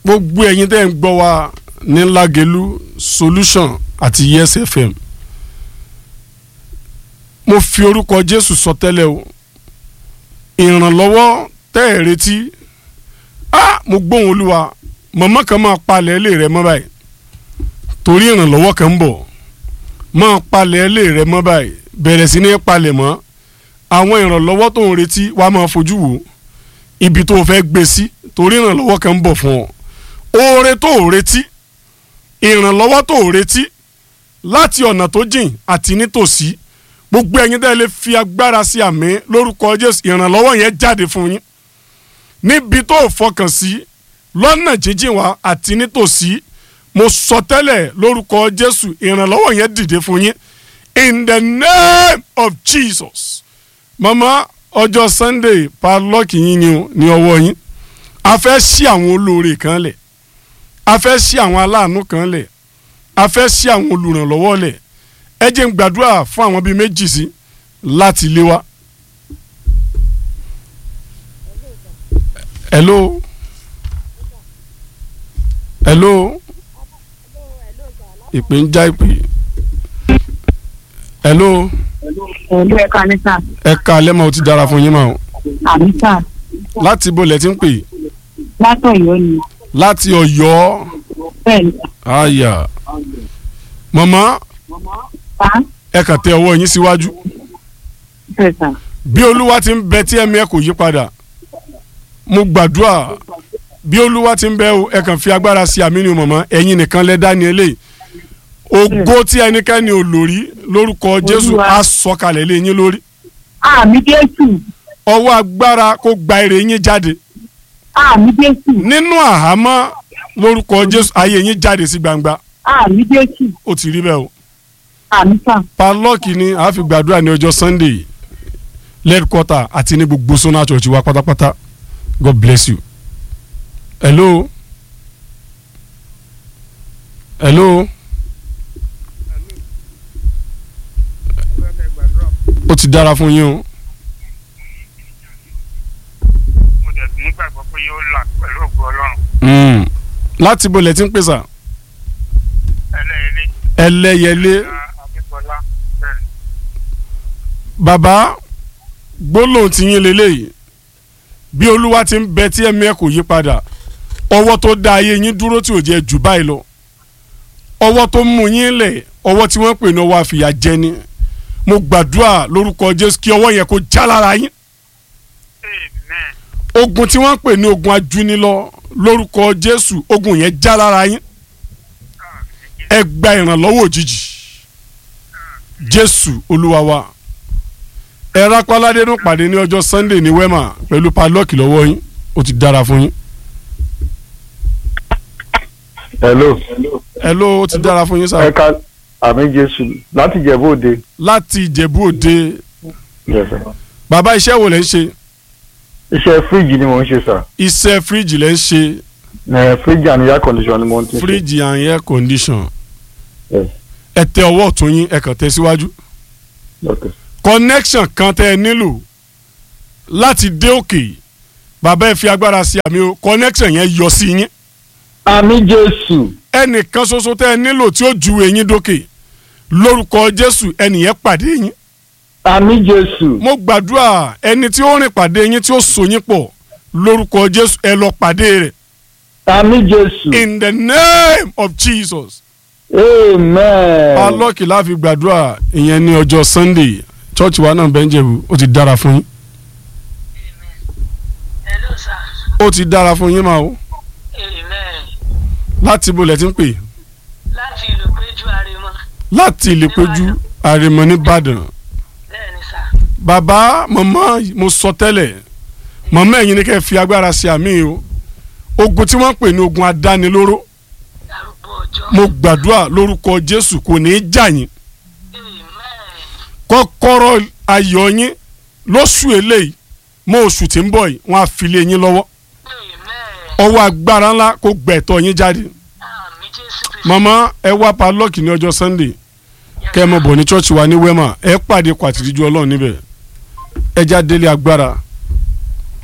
gbogbo ẹ̀yin tẹ́ ń gbọ́ wa ní Lágelú solution àti yes fm mo fi orúkọ Jésù sọ tẹ́lẹ̀ o ìrànlọ́wọ́ tẹ́ ẹ̀ retí ah mo gbóhùn Olúwa mọ̀mọ́ kan máa palẹ̀ ilé rẹ mọ́ báyìí torí ìrànlọ́wọ́ kan ń bọ̀ máa palẹ̀ ilé rẹ mọ́ báyìí bẹ̀rẹ̀ sí ní palẹ̀ mọ́ àwọn ìrànlọ́wọ́ tó ń retí wàá máa fojú wò ibi tó o fẹ́ gbé sí torí ìrànlọ́wọ́ kan ń bọ̀ fún ọ oore tó o retí ìrànlọ́wọ́ tó o retí láti ọ̀nà tó jìn àti nítòsí gbogbo ẹ̀yin tẹ́ lè fi agbára sí àmì lórúkọ Jésù ìrànlọ́wọ́ yẹn jáde fún yín níbi tó o fọkàn sí lọ́nà jíjìn wá àti nítòsí mo sọ tẹ́lẹ̀ lórúkọ Jésù ìrànlọ́wọ́ yẹn dìde fún yín in the name of Jesus mama ọjọ́ Sunday padlọ́ọ̀kì yín ni o ní ọwọ́ yín a fẹ́ ṣí àwọn olóore kan lẹ̀ a fẹ́ ṣí àwọn aláàánú kan lẹ̀ a fẹ́ ṣí àwọn olùrànlọ́wọ́ lẹ̀ ẹ jẹ́ n gbàdúrà fún àwọn bíi méjì sí láti ilé wa. hello hello ìpè ń já ìpè hello Ẹ̀lú ẹ̀ka ní sà. ẹ ká lẹ́mọ̀ ó ti dára fún yín mà o Àmì sà. láti ibo lẹ ti ń pè Látọ̀ Ọ̀yọ́ ni. láti Ọ̀yọ́ Bẹ́ẹ̀ni. àyà màmá Bá. ẹ kàn tẹ ọwọ́ yín síwájú Bẹ́ẹ̀ sà. bí olúwa ti ń bẹ tí ẹ̀mí ẹ kò yí padà mo gbàdúrà bí olúwa ti ń bẹ o ẹ kàn fi agbára sí àmì ni o màmá ẹ̀yin nìkan lẹ dá ní eléyìí ògo tí ẹnikẹ́ni ò lórí lórúkọ Jésù Olúwa. á sọ̀kalẹ̀ lé yín lórí Àmì Jésù. ọwọ́ agbára kó gba èrè yín jáde Àmì Jésù. nínú àhámọ́ lórúkọ Jésù ayé yín jáde sí gbangba Àmì Jésù. ó ti rí bẹ́ẹ̀ o Àmì sà. palọ́ọ̀kì ni a fi gbàdúrà ní ọjọ́ Sunday lẹ́dkọ́tà àti ní gbogbo sọ́nà church wa pátápátá God bless you. hello hello ó ti dára fún yín o mo dẹ̀ nígbàgbọ́ pé yóò là pẹ̀lú ògo ọlọ́run Mm. láti bo lẹ ti ń pèsè ẹlẹ́yẹlé ẹlẹ́yẹlé akíkọlá bẹ́ẹ̀ bàbá gbólóhùn ti yín leléyìí bí olúwa ti ń bẹ tí ẹ̀mí ẹ̀ kò yí padà ọwọ́ tó dá ayé yín dúró tí ò jẹ́ jù báyìí lọ ọwọ́ tó mú yín lẹ̀ ọwọ́ tí wọ́n pè ní ọwọ́ àfìyà jẹni mo gbàdúrà lórúkọ jésù kí ọwọ́ yẹn kó já lára yín amen ogun tí wọ́n pè ní ogun ajúnilọ lórúkọ jésù ogun yẹn já lára yín ẹ gba ìrànlọ́wọ́ òjijì jésù olúwa wa ẹ rápáládé nù pàdé ní ọjọ́ sunday ní wema pẹ̀lú padlọ́ọ̀kì lọ́wọ́ yín ó ti dára fún yín hello ẹ ló ó ti dára fún yín ẹ sá ká àmì jésù láti jẹ̀bú òde. láti ìjẹ̀bú òde Yes, sir. bàbá iṣẹ́ wo lẹ́ ń ṣe iṣẹ́ fíríjì ni mò ń ṣe sà iṣẹ́ fíríjì lẹ́ ń ṣe ẹ fíríjì and air condition ni mo ti ń ṣe. fíríjì and air condition Yes. ẹ tẹ ọwọ́ ọ̀tún yín ẹ kàn tẹ síwájú. Okay. connection kan tẹ́ ẹ nílò láti dé òkè bàbá ẹ fi agbára sí àmì o connection yẹn yọ sí yín àmì jésù ẹnìkan ṣoṣo tẹ́ ẹ nílò tí ó ju eyín dókè lórúkọ jésù ẹnìyẹn pàdé yín àmì jésù mo gbàdúrà ẹni tí ó rìn pàdé yín tí ó so yín pọ̀ lórúkọ jésù ẹ lọ pàdé rẹ̀ àmì jésù in the name of jesus amen. alọ́kì láfi gbàdúrà ìyẹn ní ọjọ́ sunday church wa náà bẹ́ńjẹ̀bù ó ti dára fún yín hello sir ó ti dára fún yín máa o amen láti ibo lẹ ti ń pè láti ìlú péjú àrèmọ láti ìlépéjú àrèmọ nìbàdàn bẹ́ẹ̀ ni sir bàbá màmá mo sọ tẹ́lẹ̀ màmá ẹ̀yin ni kẹ́ ẹ fi agbára sí àmì o ogun tí wọ́n pè ní ogun adánilóró darúgbó ọjọ́ mo gbàdúrà lórúkọ jésù kò ní í jà yín amen kọ́kọ́rọ́ ayọ̀ yín lóṣù eléyìí mọ́ oṣù tí ń bọ̀ yìí wọ́n á fi lé yín lọ́wọ́ amen ọwọ́ agbára ńlá kó gbẹ̀tọ̀ yín jáde àmì jésù kristu màmá ẹ wá palọ́ọ̀kì ní ọjọ́ sunday kẹ́ ẹ mọ̀ bọ̀ ní chọ́ọ̀chì wa ní wema ẹ pàdé kwàtìrìjú ọlọ́run níbẹ̀ ẹ já délé agbára